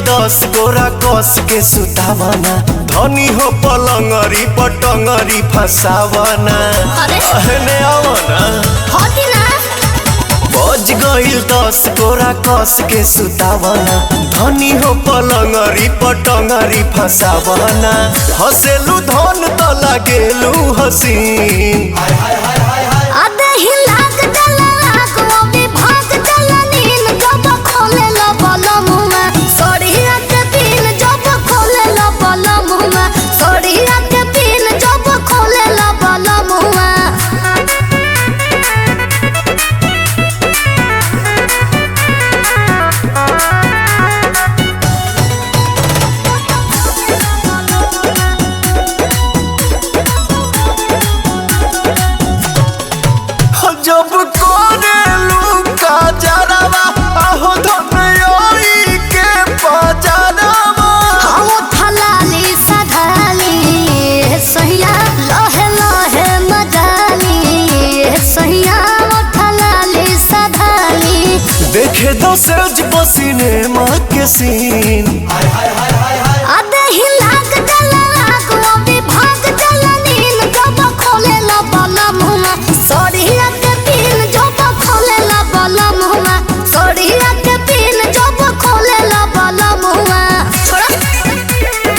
दस गोरा कस के सुतावना धनी हो पलंगरी पटंगरी फसावना अरे। अहने आवना होती ना बज गईल दस गोरा कस के सुतावना धनी हो पलंगरी पटंगरी फसावना हसेलू धन त लागेलू हसीन आधे ही लाग जला लाग वो भी भाग जला नील जब खोले लो बलम में सोड़िया के पीन जब खोले लो बलम में सोड़िया के पीन जब खोले लो बलम में जब कोरेलू का जरावा आहो धनयोई के पजरावा हम थलाली सधाली सहिया लहे लहे मजाली सहिया थलाली सधाली देखे दसरज बसीने माँ के सीन आधे ही लाग जला लाग वो भी भाग जला नील जब खोले ला बाला मुमा सोड़िया के पीन जब खोले ला बाला मुमा सोड़िया के पीन जब खोले ला बाला मुमा छोड़ा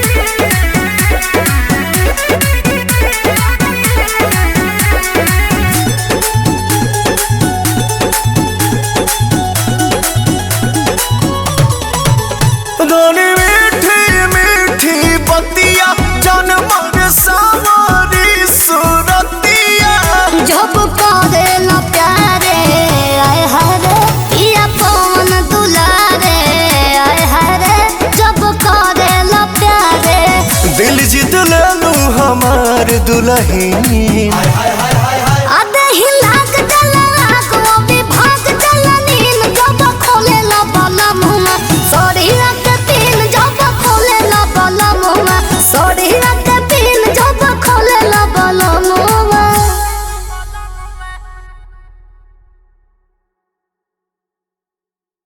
धनी मीठी मीठी बतिया जनमर सावरी सुरतिया जब करे ला प्यारे आय हरे पिया पवन दुलारे आय हरे जब करे ला प्यारे दिल जीत लेलू हमार दुल्हन